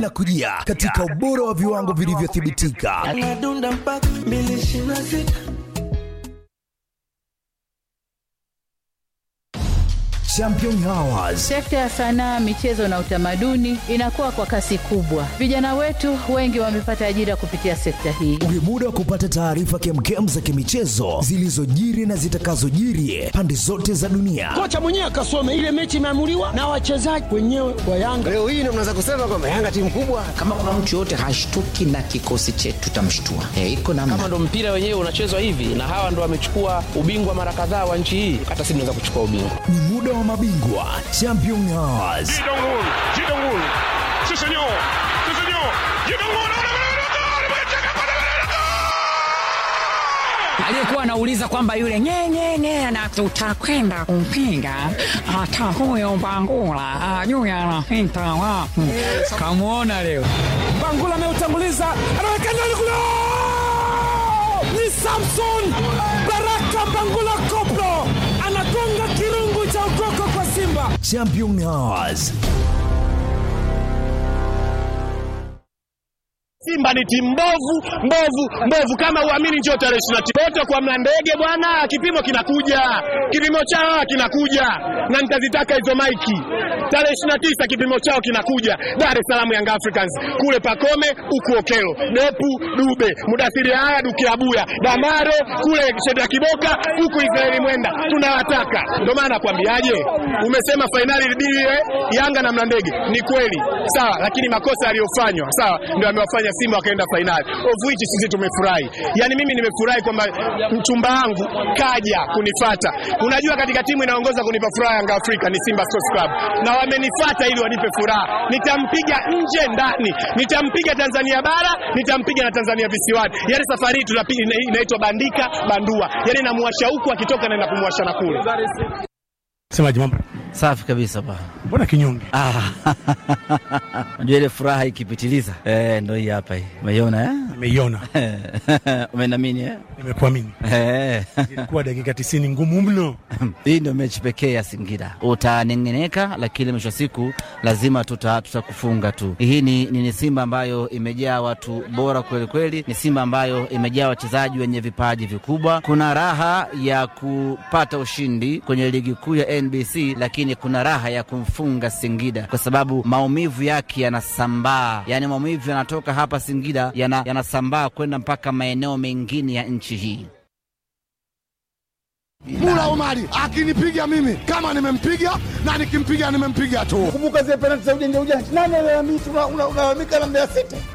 linakujia katika ubora wa viwango vilivyothibitika. Anadunda mpaka mbili ishirini na sita. Champion Hours Sekta ya sanaa, michezo na utamaduni inakuwa kwa kasi kubwa. Vijana wetu wengi wamepata ajira kupitia sekta hii. ni muda wa kupata taarifa kemkem za kimichezo zilizojiri na zitakazojiri pande zote za dunia. kocha mwenyewe akasome ile mechi imeamuliwa na wachezaji wenyewe wa Yanga. Leo hii ndio mnaweza kusema kwamba Yanga timu kubwa. kama kuna mtu yoyote hashtuki na kikosi chetu tutamshtua. E, iko namna. kama ndo mpira wenyewe unachezwa hivi na hawa ndo wamechukua ubingwa mara kadhaa wa nchi hii hata sisi tunaweza kuchukua ubingwa Ni muda wa mabingwa Champion Hours. aliyekuwa anauliza kwamba yule nyenyenye na tutakwenda kumpinga hata huyo Bangula ajui anapita wapi. Kamwona leo Bangula ameutanguliza, anaweka ndani kule, ni Samson Baraka Bangula Koplo anagonga kirungu cha ukoko kwa Simba. Champion Hours. Simba ni timu mbovu mbovu mbovu, kama uamini, njoo tarehe ishirini na tisa wote kwa Mlandege bwana, kipimo kinakuja, kipimo chao kinakuja, na nitazitaka hizo maiki tarehe ishirini na tisa kipimo chao kinakuja Dar es Salaam, Young Africans kule Pakome, huku Okelo, Depu Dube, Mudathiri haya Dukiabuya, Damaro kule Sheda Kiboka, huku Israeli Mwenda, tunawataka. Ndio maana nakwambiaje, umesema fainali libie Yanga na Mlandege, ni kweli sawa, lakini makosa yaliyofanywa sawa ndio amewafanya Simba wakaenda fainali, of which sisi tumefurahi. Yani mimi nimefurahi kwamba mchumba wangu kaja kunifata. Unajua, katika timu inaongoza kunipa furaha Yanga Afrika ni Simba Sports Club, na wamenifata ili wanipe furaha. Nitampiga nje ndani, nitampiga Tanzania bara, nitampiga na Tanzania visiwani. Yani safari hii tunapiga ina- inaitwa bandika bandua, yani namuwasha huku akitoka naenda kumwasha na kule. Semaji mambo, Safi kabisa ba. mbona kinyonge? Ah, unajua ile furaha ikipitiliza eh, ndo hii hapa hii. Umeiona Nimeiona, eh? Umenamini eh? nimekuamini. Eh. Ilikuwa dakika 90 ngumu mno. Hii ndio mechi pekee ya Singida. Utanengeneka, lakini mwisho wa siku lazima tuta tutakufunga tu. Hii ni, ni, ni Simba ambayo imejaa watu bora kweli kweli, ni Simba ambayo imejaa wachezaji wenye vipaji vikubwa. Kuna raha ya kupata ushindi kwenye ligi kuu ya NBC, lakini kuna raha ya kumfunga Singida kwa sababu maumivu yake yanasambaa, yaani maumivu yanatoka hapa Singida yana- yanasambaa kwenda mpaka maeneo mengine ya nchi hii. Mula Omari akinipiga mimi kama nimempiga na nikimpiga nimempiga tu. Kumbuka zile penalti za ujanja ujanja, nani alalamika? Unalalamika na Mbeya City.